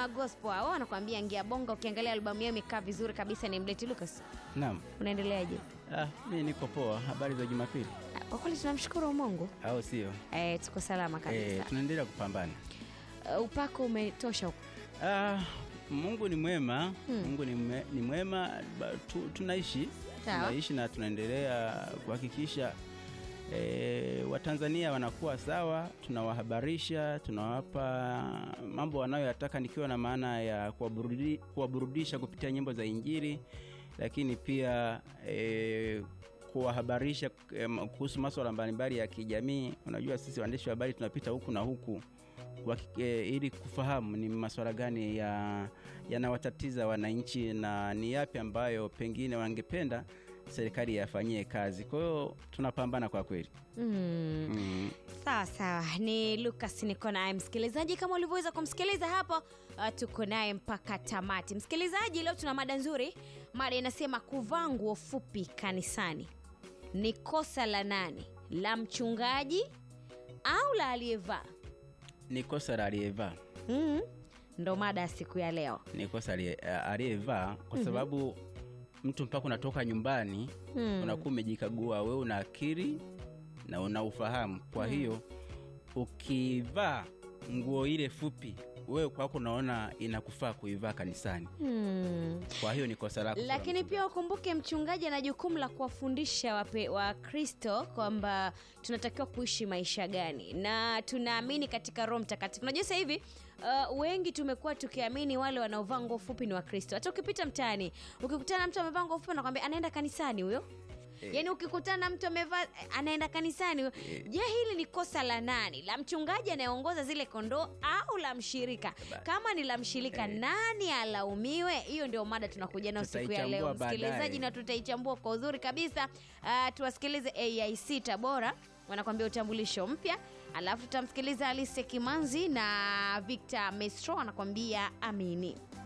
Neema Gospel hao wanakuambia ngia bonga. Ukiangalia albamu yao imekaa vizuri kabisa. Ni Mleti Lucas, Naam. unaendeleaje? Ah, mi niko poa. Habari za Jumapili Ah, Kwa kweli tunamshukuru Mungu au sio? eh, tuko salama Eh, kabisa. tunaendelea kupambana. Uh, upako umetosha huko. Ah, Mungu ni mwema. Mungu ni, mwe, ni mwema ba, tu, tunaishi Sawa. tunaishi na tunaendelea kuhakikisha E, Watanzania wanakuwa sawa, tunawahabarisha, tunawapa mambo wanayoyataka, nikiwa na maana ya kuwaburudi- kuwaburudisha kupitia nyimbo za Injili, lakini pia e, kuwahabarisha em, kuhusu masuala mbalimbali ya kijamii. Unajua sisi waandishi wa habari tunapita huku na huku kwa, e, ili kufahamu ni masuala gani ya yanawatatiza wananchi na ni yapi ambayo pengine wangependa serikali yafanyie kazi. Kwa hiyo tunapambana kwa kweli. Mm. Mm. Sawa sawa, ni Lucas niko naye msikilizaji, kama ulivyoweza kumsikiliza hapo. Uh, tuko naye mpaka tamati. Msikilizaji, leo tuna mada nzuri. Mada inasema kuvaa nguo fupi kanisani ni kosa la nani, la mchungaji au la aliyevaa? Ni kosa la aliyevaa, mm. Ndo mada ya siku ya leo. ni kosa aliye- aliyevaa kwa sababu mtu mpaka unatoka nyumbani Mm. unakuwa umejikagua, wewe una akili na una ufahamu. Kwa hiyo ukivaa nguo ile fupi, wewe kwako unaona inakufaa kuivaa kanisani, Mm. kwa hiyo ni kosa lako. lakini pia ukumbuke mchungaji ana jukumu la kuwafundisha wape- wakristo kwamba tunatakiwa kuishi maisha gani na tunaamini katika roho mtakatifu unajua sasa hivi uh, wengi tumekuwa tukiamini wale wanaovaa nguo fupi ni wakristo hata ukipita mtaani ukikutana na mtu amevaa nguo fupi anakwambia anaenda kanisani huyo Eh. yaani ukikutana na mtu amevaa anaenda kanisani huyo je hili ni kosa la nani la mchungaji anayeongoza zile kondoo au la mshirika kama ni la mshirika nani alaumiwe hiyo ndio mada tunakuja nayo siku ya Tutaichambua leo baadaye. msikilizaji na tutaichambua kwa uzuri kabisa uh, tuwasikilize aic tabora wanakwambia utambulisho mpya alafu tutamsikiliza alise kimanzi na victor mestro anakwambia amini